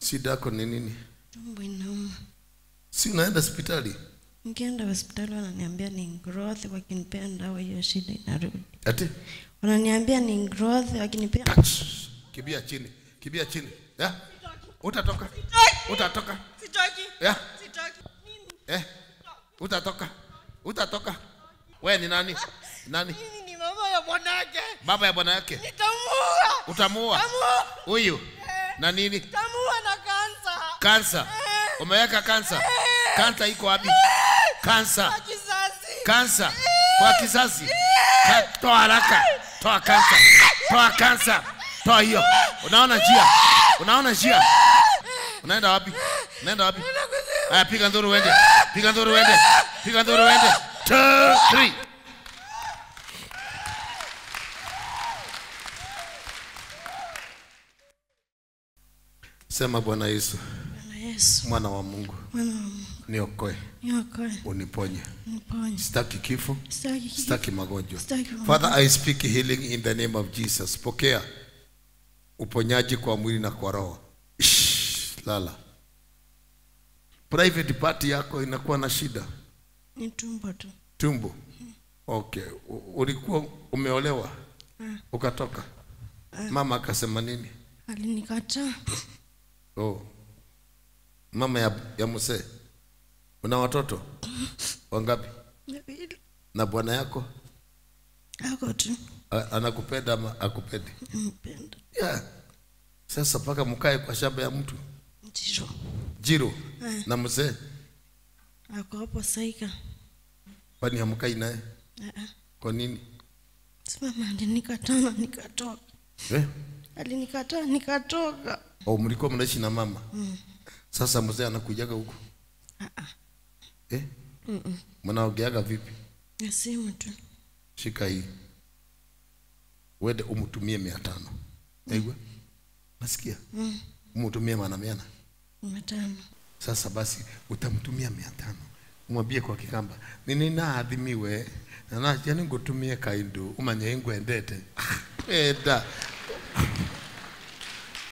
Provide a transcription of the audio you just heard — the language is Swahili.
shida yako ni nini tumbo inauma si unaenda hospitali nikienda hospitali wananiambia ni growth wakinipea dawa hiyo shida inarudi ati wananiambia ni growth wakinipea Touch. kibia chini kibia chini ya utatoka utatoka Sitaki. ya Sitaki. eh utatoka utatoka we ni nani nani Mimi ni mama ya bwanake. baba ya bwana yake Nitamuua. utamuua Tamuua. huyu na nini Tamuua na kansa. kansa umeweka kansa kansa iko wapi kansa Na kizazi. kansa kwa kizazi Ka, toa haraka toa kansa toa kansa toa hiyo unaona njia unaona njia unaenda wapi unaenda wapi haya piga nduru uende piga nduru uende piga nduru uende two three sema bwana yesu Bwana Yesu mwana wa mungu mwana wa Mungu niokoe niokoe uniponye niponye sitaki kifo sitaki kifo. sitaki magonjwa Sitaki magonjwa. father i speak healing in the name of jesus pokea uponyaji kwa mwili na kwa roho Shh, lala private party yako inakuwa na shida ni tumbo tu tumbo okay U- ulikuwa umeolewa ukatoka mama akasema nini alinikataa oh. mama ya, ya msee una watoto wangapi Wawili. na bwana yako ako tu A- anakupenda ama akupendi mpenda yeah. sasa mpaka mkae kwa shamba ya mtu ndiro jiro na mzee ako hapo saika kwani hamkai naye Ah, ah. kwa nini simama alinikataa na nikatoka eh? alinikataa nikatoka au mlikuwa mnaishi na mama sasa mzee anakujaga huku eh? mnaogeaga vipi na simu tu shika hii wende umtumie mia tano aigwe nasikia umtumie mana miana matano sasa basi utamtumia mia tano umwambie kwa kikamba nini naadhimiwe nanajani ngutumie kaindu umanye ingwendete enda